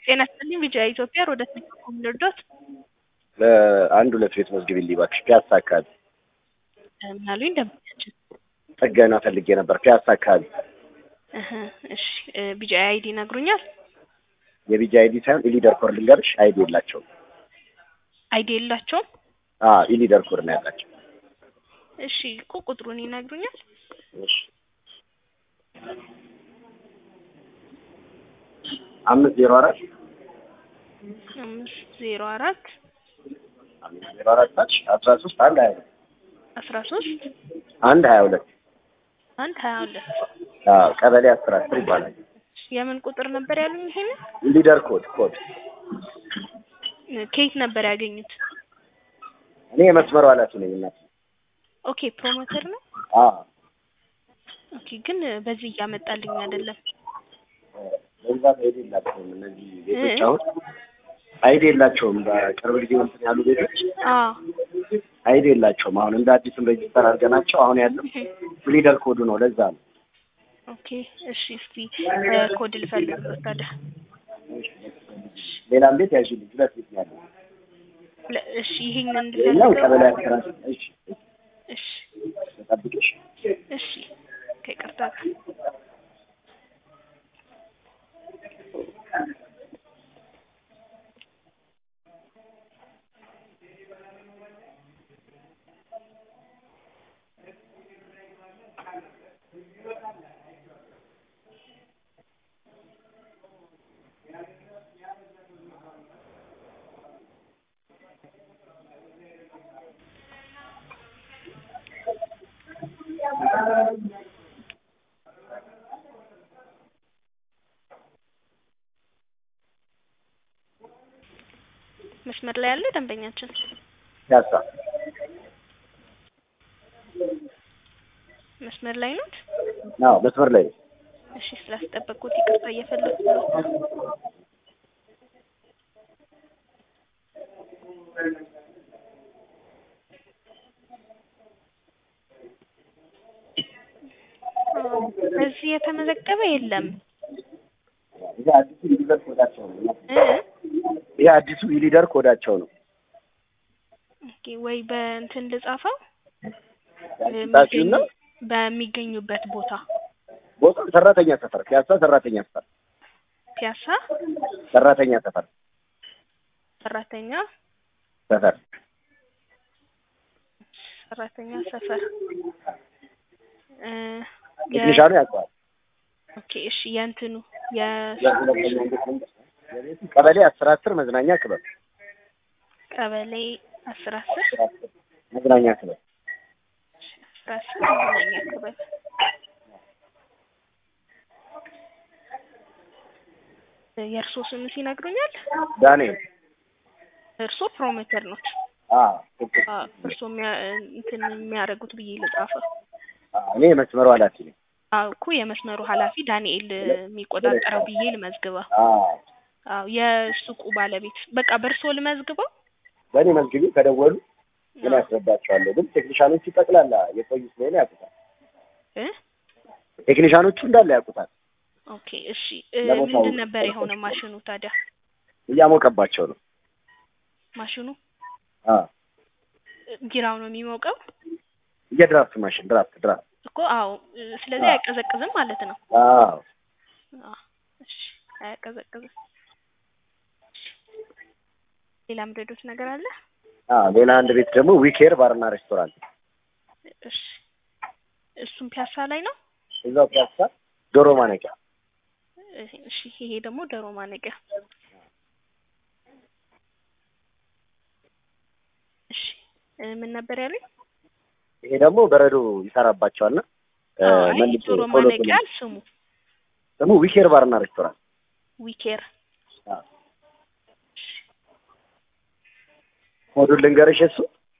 ጤና ይስጥልኝ ቢጂአይ ኢትዮጵያ ሮዳስ ሚካኤል ልርዶት አንድ ሁለት ቤት መዝግቢልኝ እባክሽ ፒያሳ አካባቢ ምን አሉኝ ደንበኛችን ጥገና ፈልጌ ነበር ፒያሳ አካባቢ እህ እሺ ቢጂአይ አይዲ ይነግሩኛል የቢጂ አይዲ ሳይሆን ኢሊደር ኮድ ልንገርሽ አይዲ የላቸውም አይዲ የላቸውም አዎ ኢሊደር ኮድ ነው ያላቸው እሺ እኮ ቁጥሩን ይነግሩኛል እሺ አምስት ዜሮ አራት አምስት ዜሮ አራት አምስት ዜሮ አራት ታች አስራ ሶስት አንድ ሀያ ሁለት አስራ ሶስት አንድ ሀያ ሁለት አንድ ሀያ ሁለት አዎ ቀበሌ አስር አስር ይባላል የምን ቁጥር ነበር ያሉኝ ይሄንን ኢሊደር ኮድ ኮድ ከየት ነበር ያገኙት እኔ የመስመሩ ኃላፊ ነኝ እናት ኦኬ ፕሮሞተር ነው አዎ ኦኬ ግን በዚህ እያመጣልኝ አይደለም በብዛት አይዲ የላቸውም እነዚህ ቤቶች አሁን አይዲ የላቸውም በቅርብ ጊዜ እንትን ያሉ ቤቶች አዎ አይዲ የላቸውም አሁን እንደ አዲስም ሬጅስተር አድርገናቸው አሁን ያለው ኢሊደር ኮዱ ነው ለዛ ነው ኦኬ እሺ እስቲ ኮድ ልፈልግበት ታዲያ ሌላም ቤት ያዥልኝ ሁለት ቤት ነው ያለው ለ- እሺ ይሄንን ይኸኛው ቀበሌ እንድፈልገው አስራ እሺ እሺ ተጠብቅሽ እሺ ከይቅርታ ጋር መስመር ላይ ያለ ደንበኛችን ፒያሳ መስመር ላይ ኖት አዎ መስመር ላይ ነው። እሺ ስላስጠበቁት ይቅርታ እየፈለኩ ነው አዎ፣ እዚህ የተመዘገበ የለም ይሄ አዲሱ ኢሊደር ኮዳቸው ነው እ ይሄ አዲሱ ኢሊደር ኮዳቸው ነው ኦኬ ወይ በእንትን ልጻፈው ጣፊውና በሚገኙበት ቦታ ቦታው ሰራተኛ ሰፈር ፒያሳ ሰራተኛ ሰፈር ፒያሳ ሰራተኛ ሰፈር ሰራተኛ ሰፈር ሰራተኛ ሰፈር እ የ- ቴክኒሻኑ ያውቀዋል ኦኬ እሺ የእንትኑ የ የሁለተኛው ቤት መንገድ የቤቱ ቀበሌ አስር አስር መዝናኛ ክበብ ቀበሌ አስር አስር መዝናኛ ክበብ አስር አስር መዝናኛ ክበብ የእርሶ ስምስ ይነግሩኛል? ዳንኤል እርሶ ፕሮሞተር ኖት? አዎ አዎ፣ እርሶ የሚያ- እንትን የሚያደርጉት ብዬ ልጻፈው። አዎ፣ እኔ የመስመሩ ኃላፊ ነኝ አዎ እኮ የመስመሩ ኃላፊ ዳንኤል የሚቆጣጠረው ብዬ ልመዝግበው። አዎ አዎ የሱቁ ባለቤት በቃ በእርሶ ልመዝግበው። በእኔ መዝግቢ ከደወሉ ምን ያስረዳቸዋለሁ ግን ቴክኒሻኖቹ ጠቅላላ የቆዩ ስለሆነ ያውቁታል እ ቴክኒሻኖቹ እንዳለ ያውቁታል ኦኬ እሺ እ ለቦታው ምንድን ነበር የሆነ ማሽኑ ታዲያ? እያሞቀባቸው ነው ማሽኑ አዎ ጊራው ነው የሚሞቀው የድራፍት ማሽን ድራፍት ድራፍት እኮ አዎ እ ስለዚህ አዎ። አያቀዘቅዝም ማለት ነው። አዎ አዎ እሺ አያቀዘቅዝም። ሌላ ምረዶት ነገር አለ? አዎ ሌላ አንድ ቤት ደግሞ ዊኬር ባርና ሬስቶራንት እሺ እሱም ፒያሳ ላይ ነው። እዛው ፒያሳ ዶሮ ማነቂያ እ- እሺ ይሄ ደግሞ ዶሮ ማነቂያ። እሺ እ ምን ነበር ያሉኝ? ይሄ ደግሞ በረዶ ይሰራባቸዋልና እ አዎ አይ መልሶ ዶሮ ቶሎ ማነቂያ ቶሎ ስሙ ደግሞ ዊኬር ባርና ሬስቶራንት ዊኬር። አዎ ኮዱን ልንገርሽ እሱ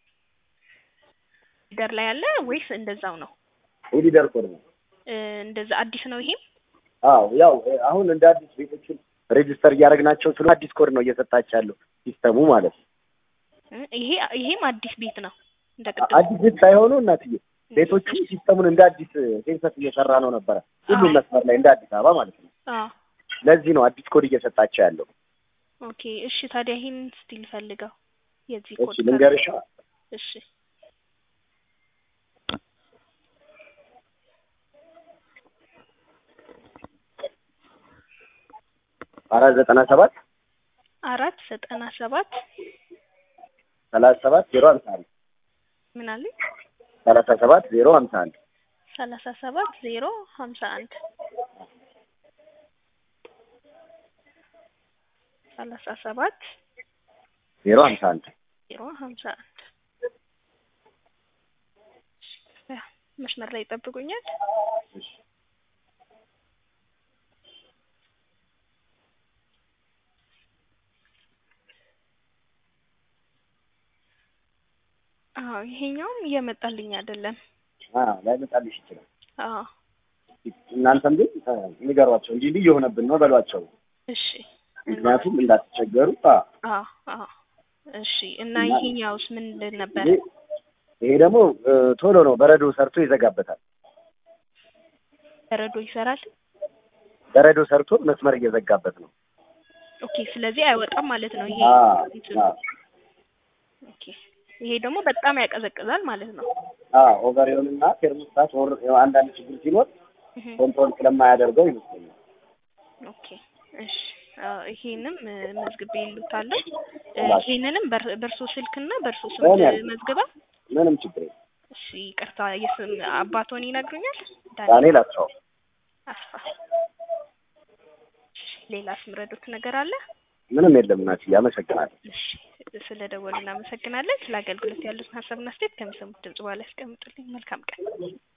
ሊደር ላይ አለ ወይስ እንደዛው ነው? ኢሊደር ኮድ ነው እ እንደዛ አዲስ ነው ይሄም? አዎ ያው እ አሁን እንደ አዲስ ቤቶችን ሬጅስተር እያደረግናቸው ስለ አዲስ ኮድ ነው እየሰጣቸው ያለው ሲስተሙ ማለት ነው እ ይሄ ይሄም አዲስ ቤት ነው እንደ ቅድም አዲስ ቤት ሳይሆኑ እናትዬ ቤቶቹ ሲስተሙን እንደ አዲስ ሴንሰስ እየሰራ ነው ነበረ ሁሉም አዎ። መስመር ላይ እንደ አዲስ አበባ ማለት ነው አዎ ለዚህ ነው አዲስ ኮድ እየሰጣቸው ያለው ኦኬ እሺ ታዲያ ይሄን እስቲ ልፈልገው የዚህ ኮድ እሺ ልንገርሻ እሺ አራት ዘጠና ሰባት አራት ዘጠና ሰባት ሰላሳ ሰባት ዜሮ ሀምሳ አንድ ምን አለኝ ሰላሳ ሰባት ዜሮ ሀምሳ አንድ ሰላሳ ሰባት ዜሮ ሀምሳ አንድ ሰላሳ ሰባት ዜሮ ሀምሳ አንድ ዜሮ ሀምሳ አንድ ያ መስመር ላይ ይጠብቁኛል። እሺ አዎ ይሄኛውም እየመጣልኝ አይደለም። አዎ ላይመጣልሽ ይችላል። አዎ እናንተም ግን እ ንገሯቸው እንዲህ እንዲህ እየሆነብን ነው በሏቸው። እሺ ምክንያቱም እንዳትቸገሩ። አዎ አዎ አዎ እሺ እና እና- ይሄኛውስ ምንድን ነበረ? ይሄ ይሄ ደግሞ እ ቶሎ ነው በረዶ ሰርቶ ይዘጋበታል። በረዶ ይሰራል። በረዶ ሰርቶ መስመር እየዘጋበት ነው። ኦኬ ስለዚህ አይወጣም ማለት ነው ይሄ አዎ እንትኑ። አዎ ኦኬ ይሄ ደግሞ በጣም ያቀዘቅዛል ማለት ነው። አዎ ኦቨሪዮንና ቴርሞስታት ወር አንዳንድ ችግር ሲኖር እህ ኮንትሮል ስለማያደርገው ይመስለኛል። ኦኬ እሺ አዎ ይሄንም እ መዝግቤ ይሉታለሁ። እ እባክህ። ይሄንንም በር- በእርሶ ስልክና በእርሶ ስም በእኔ አይደለም። መዝግባ። ምንም ችግር የለም። እሺ ይቅርታ የስም አባቶን ይነግሩኛል? ዳንኤል አስፋው አስፋ። እሺ ሌላስ ምረዱት ነገር አለ? ምንም የለም። ናት አመሰግናለሁ። እሺ ስለ ደወሉ እናመሰግናለን። ስለ አገልግሎት ያሉትን ሀሳብና አስተያየት ከሚሰሙት ድምጽ በኋላ ያስቀምጡልኝ። መልካም ቀን።